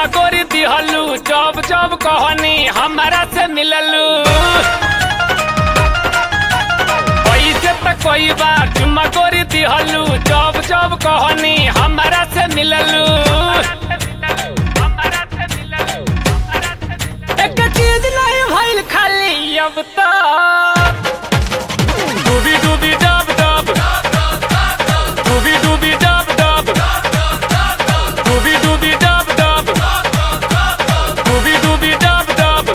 गोरी दिहलू जब जब कहनी हमरा से मिललू पैसे त कोई बार चुम्मा गोरी दिहलू जब जब कहनी हमरा से मिललू एक चीज नहीं भइल खाली अब तक डूबी डूबी डब डब डूबी डूबी डब डब डूबी डूबी डब डब डूबी डूबी डब डब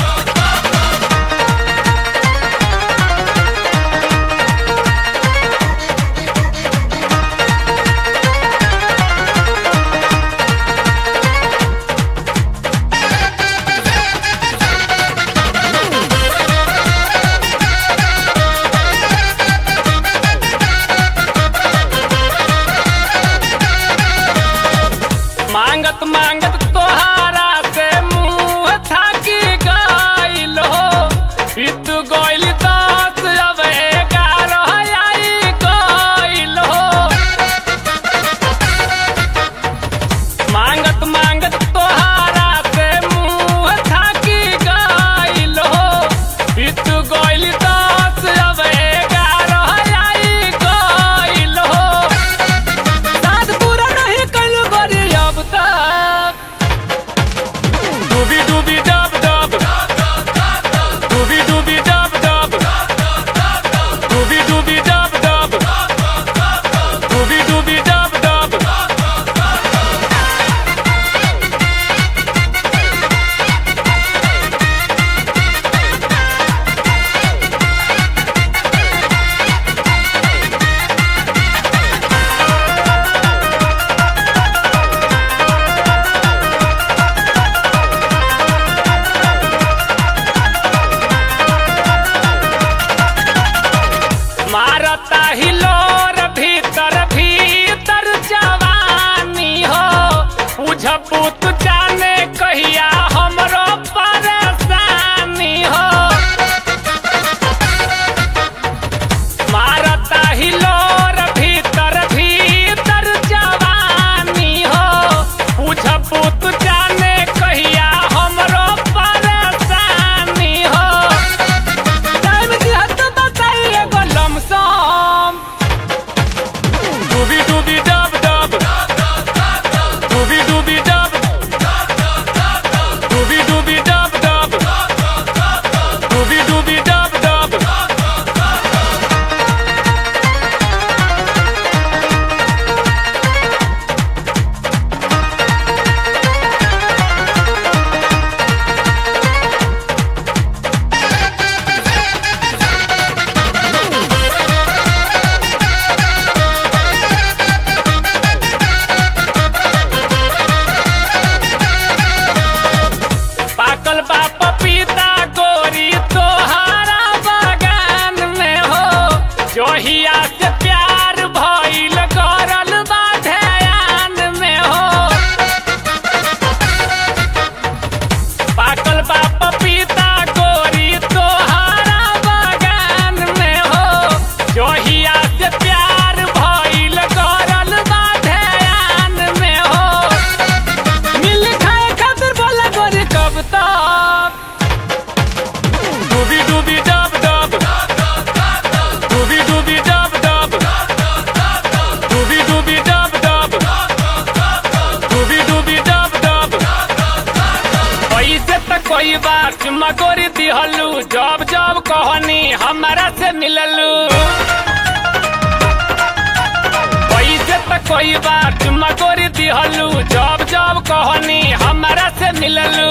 मांगत मांगत तोहारा से मुंह थाकी गइल हो बीत गइल दस अब ग्यारह आई गइल हो मांगत मांगत तोहारा से मुंह थाकी गइल हो बीत गइल दस अब ग्यारह आई गइल हो साथ पूरा नहीं कल गोरी अब तक डूबी डूबी डब डब डूबी डूबी डब डब डूबी डूबी डब डब डूबी डूबी डब डब मारता हिलोर भीतर भीतर जवानी हो बुझ पुत जाने कहिया हमरो परेशानी हो मारता हिलोर भीतर भीतर जवानी हो बुझ पुत जाने कहिया हमरो परेशानी हो टाइम दिहत बताई एगो लमसम डूबी डूबी डब डब डूबी डूबी डब डूबी डूबी डब डब डूबी डूबी डब डब पाकल बा पपीता गोरी तोहारा बगान में हो जोहिया से प्यार भइल करल बा ध्यान में हो पाकल बा पपीता गोरी तोहारा बगान में हो जोहिया से प्यार भइल करल बा ध्यान में हो मिल खाए खातिर बोला गोरी कब तक डूबी डूबी डब डब डूबी डूबी डब डब डूबी डूबी डब डब डूबी डूबी डब डब पैसे त कोई बार चुम्मा गोरी दिहलू जब जब कहनी हमरा से मिललू पैसे त कोई बार चुम्मा गोरी दिहलू जब जब कहनी हमरा से मिललू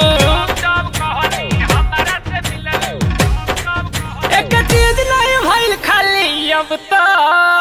एक चीज नहीं भइल खाली अब तक